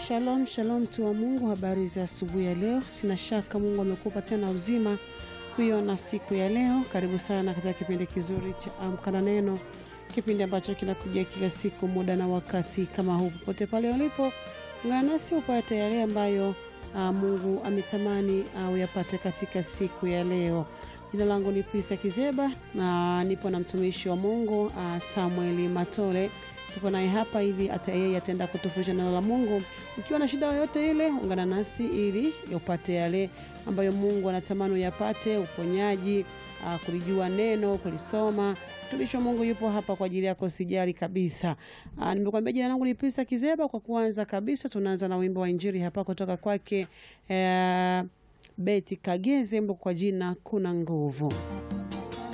Shalom shalom, mtu wa Mungu, habari za asubuhi ya leo. Sina shaka Mungu amekupa tena uzima kuiona siku ya leo. Karibu sana katika kipindi kizuri cha Amka na Neno, kipindi ambacho kinakuja kila siku muda na wakati kama huu. Popote pale ulipo, ungana nasi upate yale ambayo uh, Mungu ametamani uh, uyapate katika siku ya leo. Jina langu ni Prista Kizeba na nipo na mtumishi wa Mungu uh, Samueli Matole tupo naye hapa ili hata yeye ataenda kutufundisha neno la Mungu. Ukiwa na shida yoyote ile, ungana nasi ili upate yale ambayo Mungu anatamani uyapate, uponyaji, uh, kulijua neno, kulisoma. Mtumishi wa Mungu yupo hapa kwa ajili yako, sijali kabisa. Uh, nimekuambia jina langu ni Prista Kizeba. Kwa kuanza kabisa, tunaanza na wimbo wa Injili hapa kutoka kwake uh, Beti Kageze, mbo kwa jina kuna nguvu.